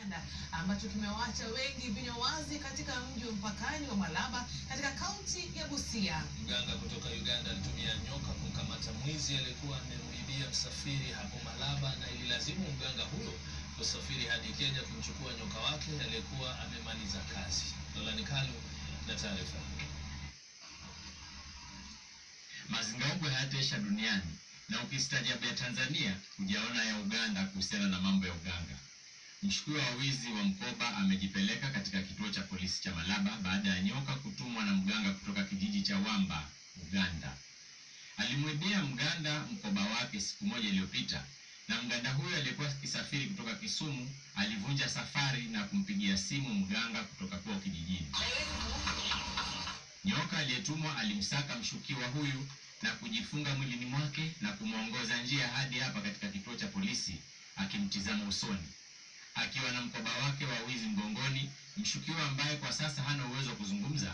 Uganda ambacho kimewaacha wengi vinywa wazi katika mji wa mpakani wa Malaba katika kaunti ya Busia. Mganga kutoka Uganda alitumia nyoka kumkamata mwizi aliyekuwa amemwibia msafiri hapo Malaba, na ililazimu mganga huyo kusafiri hadi Kenya kumchukua nyoka wake aliyekuwa amemaliza kazi. Dolani Kalu na taarifa. Mazingaombwe hayataisha duniani na ukistaajabu ya Tanzania hujaona ya Uganda kuhusiana na mambo ya uganga. Mshukiwa wa wizi wa mkoba amejipeleka katika kituo cha polisi cha Malaba baada ya nyoka kutumwa na mganga kutoka kijiji cha Wamba, Uganda. Alimwibia mganda mkoba wake siku moja iliyopita, na mganda huyo aliyekuwa akisafiri kutoka Kisumu alivunja safari na kumpigia simu mganga kutoka kwao kijijini. Nyoka aliyetumwa alimsaka mshukiwa huyu na kujifunga mwilini mwake na kumwongoza njia hadi hapa katika kituo cha polisi akimtizama usoni akiwa na mkoba wake wa wizi mgongoni. Mshukiwa ambaye kwa sasa hana uwezo wa kuzungumza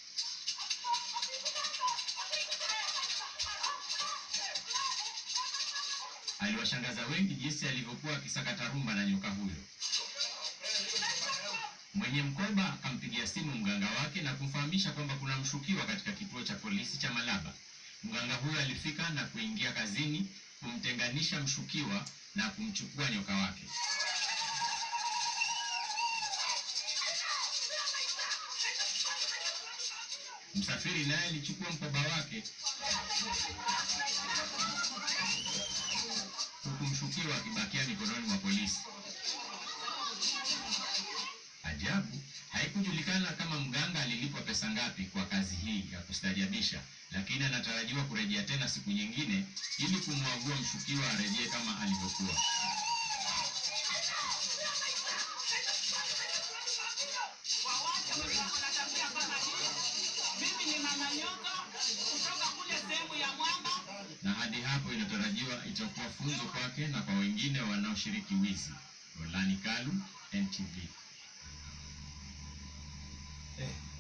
aliwashangaza wengi jinsi alivyokuwa akisakata rumba na nyoka huyo. Mwenye mkoba akampigia simu mganga wake na kumfahamisha kwamba kuna mshukiwa katika kituo cha polisi cha Malaba. Mganga huyo alifika na kuingia kazini kumtenganisha mshukiwa na kumchukua nyoka wake. Msafiri naye alichukua mkoba wake huku mshukiwa akibakia mikononi mwa polisi. Ajabu, haikujulikana kama mganga alilipwa pesa ngapi kwa kazi hii ya kustajabisha, lakini anatarajiwa kurejea tena siku nyingine ili kumwagua mshukiwa arejee kama alivyokuwa. Mimi ni mama nyoka kutoka kule sehemu ya Mwamba. na hadi hapo inatarajiwa itakuwa funzo kwake na kwa wengine wanaoshiriki wizi. Rolani Kalu, NTV. Eh,